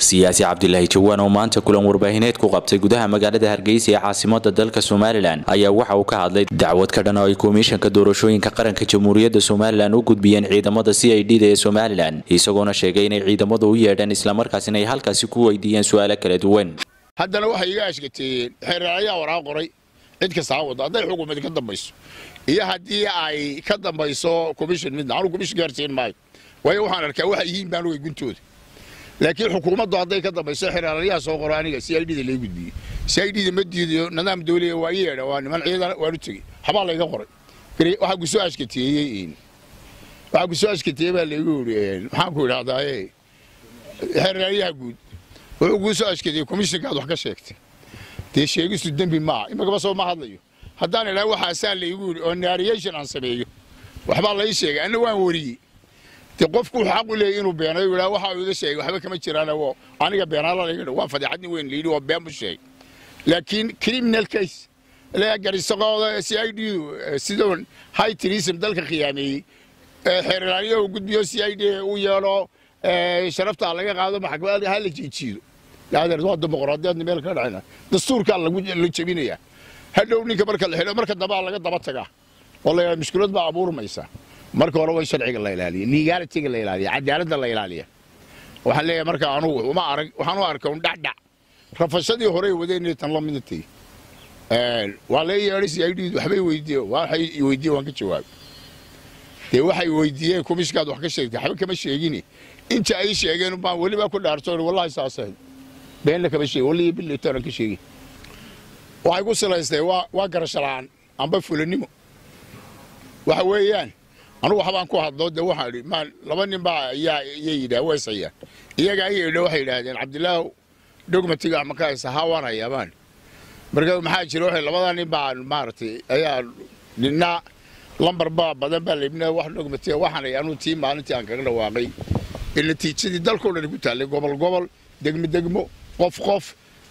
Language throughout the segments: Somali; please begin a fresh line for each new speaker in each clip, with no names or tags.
siyaasi cabdilaahi jawaan oo maanta kulan warbaahineed ku qabtay gudaha magaalada hargeysa ee caasimada dalka somalilan ayaa waxa uu ka hadlay dacwad ka dhan oo ay komishanka doorashooyinka qaranka jamhuuriyadda somalilan u gudbiyeen ciidamada c i d da ee somalilan isagoona sheegay inay ciidamadu u yeedheen islamarkaasina ay halkaasi ku weydiiyeen su-aalo kala duwan
haddana waxay iga ashkateeyeen xeeraalayaa waraa qoray cid kasta ha wada hadday xukuumadi ka dambayso iyo haddii ay ka dambayso commission midna anu commission gaarsiin maayo waayo waxaan arkaa waxa yihiin baan ogay guntooda laakiin xukuumaddu hadday ka dambayso xeeraalayaa soo qoro aniga c i d da lay gudbiyey c i d da ma diidayo nidaam dawliya waa i yeedha waa niman ciidan waan u tegey waxbaa layga qoray waxaa ku soo ashkateeyey waxaa ku soo ashkateeyey baa laygu yidhi maxaan ku idhahdaaye xeeraalayaha guud wuxuu kuu soo ashkadeeyey komishinkaad wax ka sheegtay dee sheegistu dembi maaha imagaba soo ma hadlayo haddaan idhaha waxaasaa laygu yidhi oo nariyation aan sameeyo waxbaa lay sheegay anna waan wariyey dee qofku wuxuu xaq u leeyay inuu beenayo yidhaha waxa uu iga sheegay waxba kama jiraan oo aniga beenaala layga dha waa fadeexadni weyn layidhi waa been bu sheegay laakiin criminal case garisaqooda c i d sidoo high tourism dalka khiyaameeyey xeerlaaliya uu gudbiyo c i d u yeelo sharafta laga qaado maxkamada ha la jiijiido adeer waa dimuqraadiyaadna meel ka dhacayna dastuurkaa la jebinayaa hadhow ninka marka la xidho marka dambaa laga daba tagaa oo la mushkilad baa abuurmaysa marka hore waa sharciga la ilaaliya legalitiga la ilaaliya cadaaladda la ilaaliya waxaan leeyahay marka anugu uma arag waxaan u arkay un dhacdhac rafashadii horey wadeen tan la midnatay waa lee yeedhay si ay dhiid waxbay weydiiyeen waxay weydiiyeen waan ka jawaabay dee waxay weydiiyeen komishinkaad wax ka sheegtay waxba kama sheegini inta ay sheegeen baan welibaa ku dhaartoon wallahi saasahayd beenna kama sheegin wallihi bilitaanan ka sheegin waxay ku silaystay waa waa garasho la'aan amba fulanimo waxa weeyaan anugu waxbaan ku hadlo dee waxaan idhi maan laba nin baa ayaa iyay yidhaah weysayaan iyaga ayay idha waxay yidhaahdeen cabdilaahu dogmatiga ama ka haysa haa waan hayaa baan marka maxaa jira waxay labadaa nin baa maaragtay ayaa ninna lambar baa badan baa laibna wax dogmatiga waxaan hay anuu tii maalintii aan kaga dhawaaqay ee natiijadii dalkao dhan ku taallay gobol gobol degmo degmo qof qof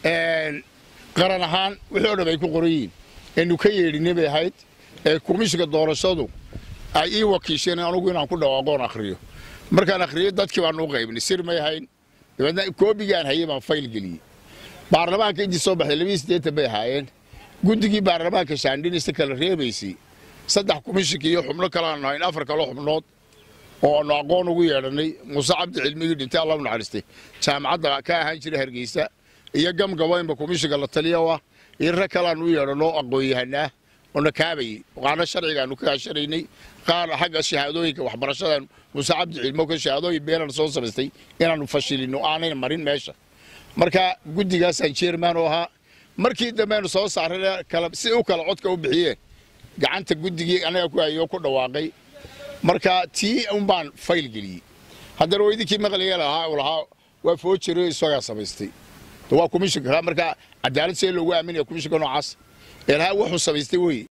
qaran ahaan wixii o dhan ay ku qoran yihiin eenu ka yeedhinay bay ahayd ee komishinka doorashadu ay ii wakiisheen anugu inaan ku dhawaaqoon akhriyo markaan akhriyo dadkii baan u qaybnay sir may ahayn dabeedna koobigaan hayay baan fayl geliyey baarlamaanka intii soo baxday labiyi siddeetan bay ahaayeen guddigii baarlamaanka shaandhinista kala reebaysay saddex komishinka iyo xubno kaleaanu hayn afar kaloo xubnood oo aanu aqoon ugu yeedhannay muuse cabdi cilmigii dhintay allah u naxariistay jaamacadda ka ahaan jira hargeysa iyo gamgabaynba komishinka la taliya ah iyo rag kaleaanu u yeedhanno aqoon-yahanaa oo na kaabayey qaarna sharcigaanu ka kaashanaynay qaarna xagga shahaadooyinka waxbarashadan muuse cabdi cilmo ka shahaadooyin beenan soo samaystay inaannu fashilino aanayna marin meesha marka guddigaasaan jeerman u ahaa markii dambeaynu soo saarray si u kala codka u bixiyeen gacanta guddigii anaga ku hayoo ku dhawaaqay marka tii un baan fayl geliyey haddana waa idinkii maqliga lahaa u lahaa waa foojiro isagaa samaystay waa komishinka marka cadaalad see loogu aaminaya komishinka noocaas ee lahaa wuxuu samaystay wey